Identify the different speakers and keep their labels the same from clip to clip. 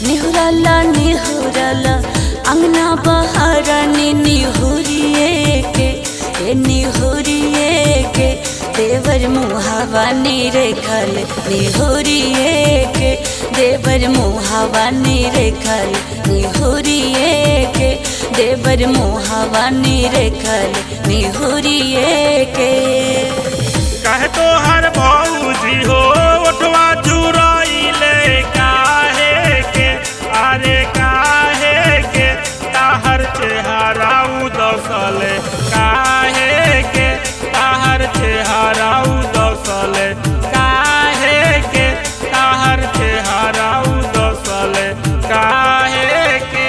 Speaker 1: निहुरला निहुरला अंगना बहारनी निहुरिए के ए निहुरिए के देवर मुहावा निरेखल निहुरिए के देवर मुहावा निरेखल निहुरिए के देवर मुहावा निरेखल निहुरिए के
Speaker 2: कहे तो हर भौजी हो उठवा चुराइले काहे के अरे काहे के ताहर चेहरा उदसल काहे के ताहर चेहरा उदसल काहे के ताहर चेहरा उदसल काहे के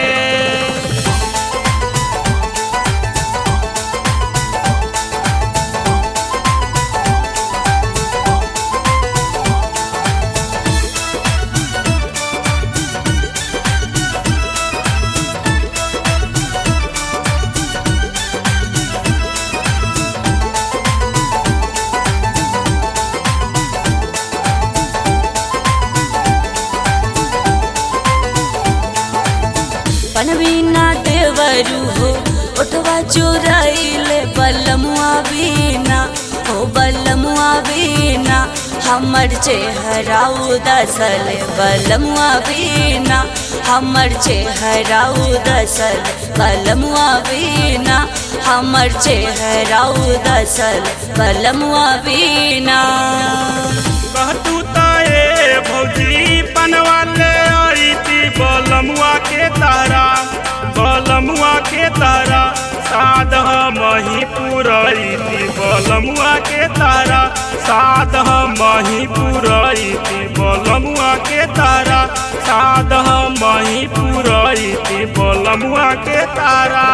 Speaker 1: पनवीना देवरू हो उठवा चुराइले बलमुआ बीना हो बलमुआ बीना हमर चेहरा उदसल बलमुआ बीना हमर चेहरा उदसल बलमुआ बीना हमर चेहरा उदसल बलमुआ बीना
Speaker 2: कहतू ताए भौजी पनवाले आईती बलमुआ के तारा बलमुआ के तारा साध मही पुरैती बलमुआ के तारा साध मही पुरैती बलमुआ के तारा साध मही पुरैती बलमुआ के तारा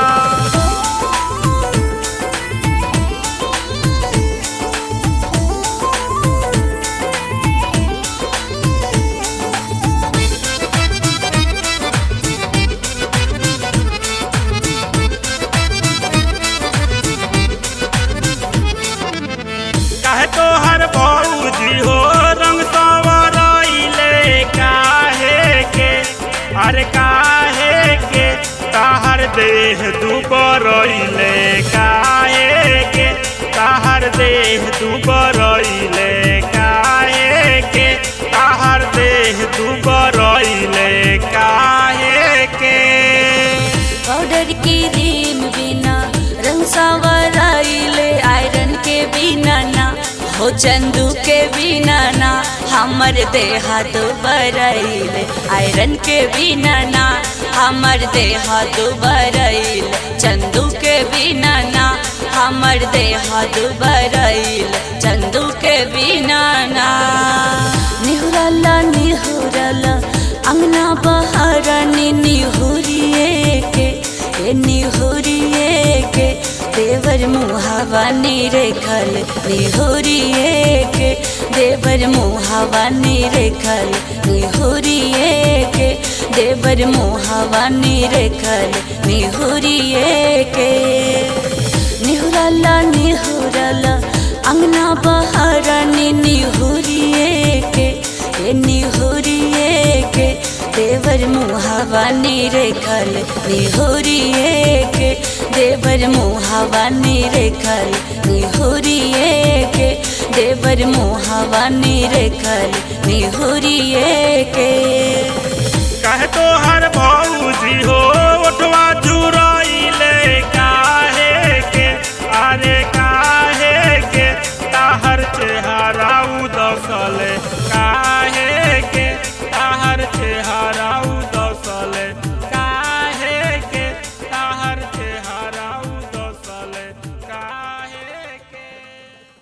Speaker 2: काहे तो हर भौजी हो रंग संवरइले काहे के अरे काहे के ताहर देह दुबरइले काहे के ताहर देह दुबरइले काहे के ताहर देह दुबरइले काहे के
Speaker 1: पाउडर की रीम बिना रंग संवराइले आयरन के बिना ना हो चंदू के बिना ना हमर देहा तो बरैले आयरन के बिना ना हमर देहा तो बरैले चंदू के बिना ना हमर देहा तो बरैले चंदू के बिना ना निहुरला निहुरला अंगना बहारनी निहुरिए के ए निहुरिए के देवर मुहावा निरेखल निहुरिए के देवर मुहावा निरेखल निहुरिए के देवर मुहावा निरेखल निहुरिए के निहुरला निहुरला अंगना बहारनी निहुरिए के ए निहुरिए के देवर मुहावा निरेखल निहुरिए के देवर मुहावा निरेखल निहुरिए के देवर मुहावा निरेखल निहुरिए के
Speaker 2: कहे तो हर भौजी हो